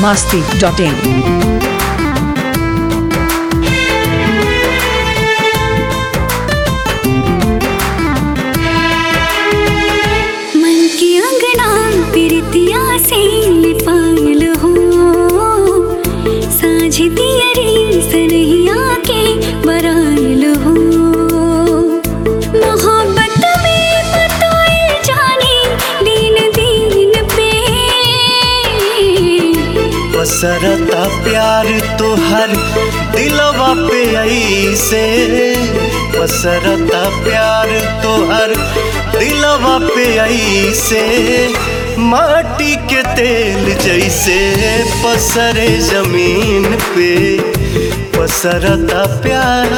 masti.in. मन की अंगना प्रीतिया से लिपायल हो साझ दियरी सरहिया के बरायल हो मोहब्बत में बताए जाने दिन दिन पे पसरता प्यार तोहर दिलवा पे ऐसे पसरता प्यार तोहर दिलवा पे ऐसे माटी के तेल जैसे पसरे जमीन पे पसरता प्यार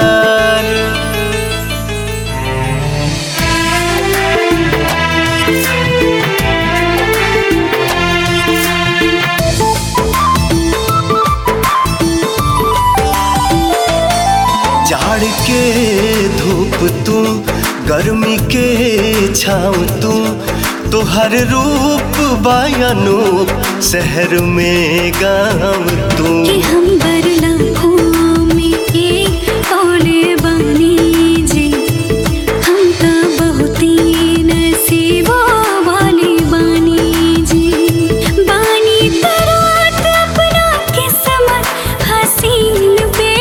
जाड़ के धूप तू गर्मी के छाँव तू तोहर रूप बायनूप शहर में गाँव तू कि हम बरला में एक तोले बानी जी हम तो बहुत ही नसीबों वाले बानी जी बानी तरात अपना किस्मत हसीन पे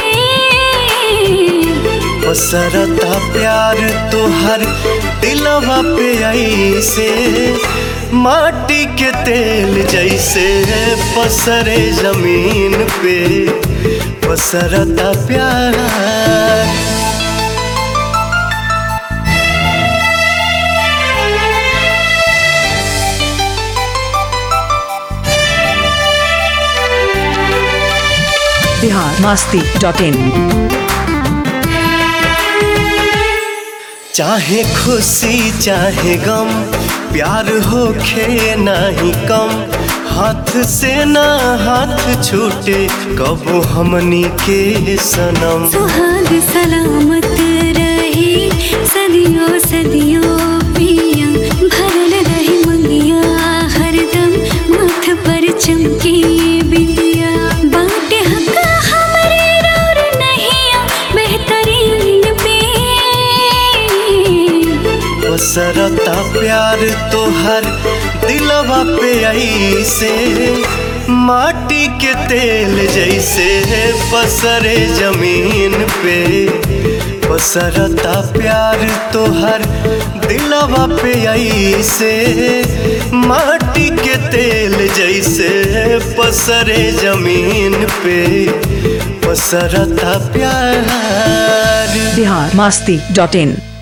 पसरता प्यार तोहर दिलवा पे ऐसे माटी के तेल जैसे पसरे जमीन पे पसरता प्यार Bihar masti.in. चाहे खुशी चाहे गम प्यार होखे नाही कम हाथ से ना हाथ छूटे कबो हमनी के सनम सुहाग सलामत रहे सदियों सदियों पिया भरल रहे मंगिया हरदम माथ पर चमके बिंदिया बाटे हक हमरे और नहिया बेहतरीन पे पसरता प्यार तोहर दिलवा पे ऐसे माटी के तेल जैसे पसरे जमीन पे पसरता प्यार तोहर दिलवा पे ऐसे माटी के तेल जैसे पसरे जमीन पे पसरता प्यार Bihar masti.in.